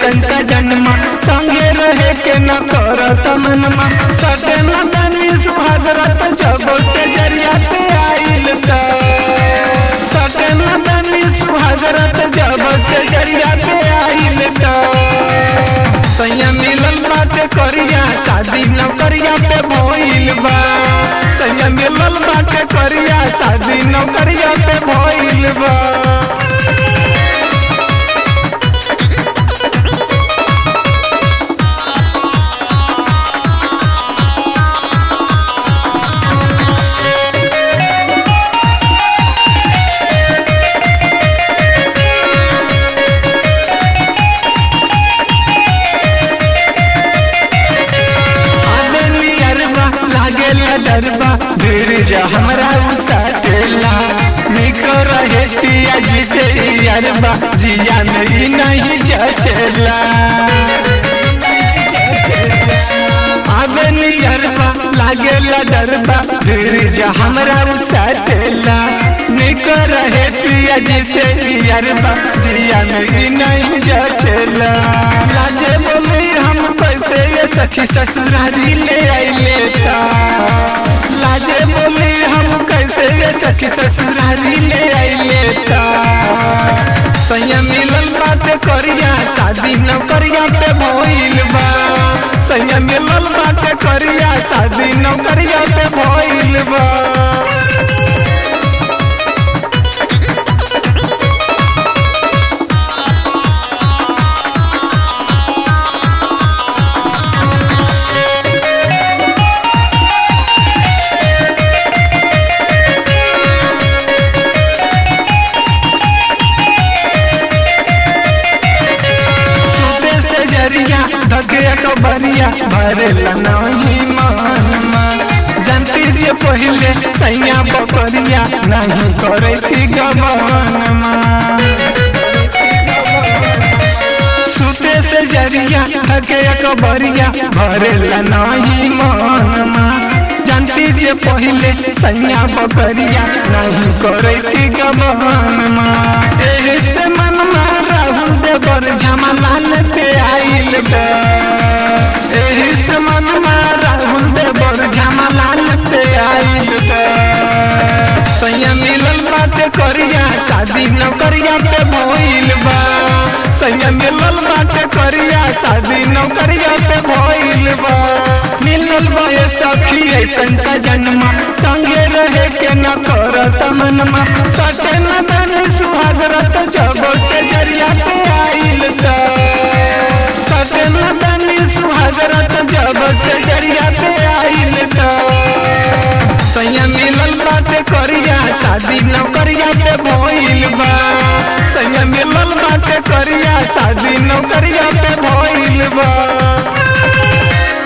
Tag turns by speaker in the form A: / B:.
A: ऐसन सजनमा संगे रहे के न करत मनमा सटे न तनी सुहागरत जब से जरिया पे आइल त सटे न तनी सुहागरत जब से जरिया पे आइल त सैया मिलल बाटे करिया शादी नौकरिया पे भइल बा सैया मिलल बाटे करिया शादी नौकरिया पे भइल बा आदमी अरबा लागेला डरबा भीड़ जा हमरा उसाटेला निको रहे पिया जी से अरबा जिया नहीं नहीं जचेला आदमी अरबा लागेला डरबा भीड़ जा हमरा उसाटेला निको रहे पिया जी से अरबा जिया नहीं नहीं जचेला लाजे बोले हम कैसे ये सखी ससुरारी ले आइले ता लाजे बोले हम कैसे ये सखी ससुरारी ले आइले ता सैया मिलल बात करिया शादी नौकरिया पे भइल बा सैया मिलल बात करिया शादी नौकरिया पे भइल बा सुते से जरिया धके कबरिया भरेला नहीं मानमा जानती जे पहिले सैया बकरिया नहीं करे थी गमनमा सुते से जरिया धके कबरिया भरेला नहीं मानमा जानती जे पहिले सैया बकरिया नहीं करे थी गमनमा एही से मनमा राहुल देवर झमलाल पे आइल बा एही से मनमा राहुल देवर झमलाल पे आइल बा सैया मिलल बाटे करिया शादी नौकरिया पे भइल बा सैया मिलल बाटे करिया शादी नौकरिया पे भइल बा मिलल बा ये सखी ऐसन सजनमा संगे रहे के न करत मनमा सटे न दन सुहागरत जब से जरिया पे आइल त सटे न दन सुहागरत जब से जरिया पे आइल त सैया मिलल बाटे करिया शादी नौकरिया पे भइल बा सैया मिलल बाटे करिया शादी नौकरिया पे भइल बा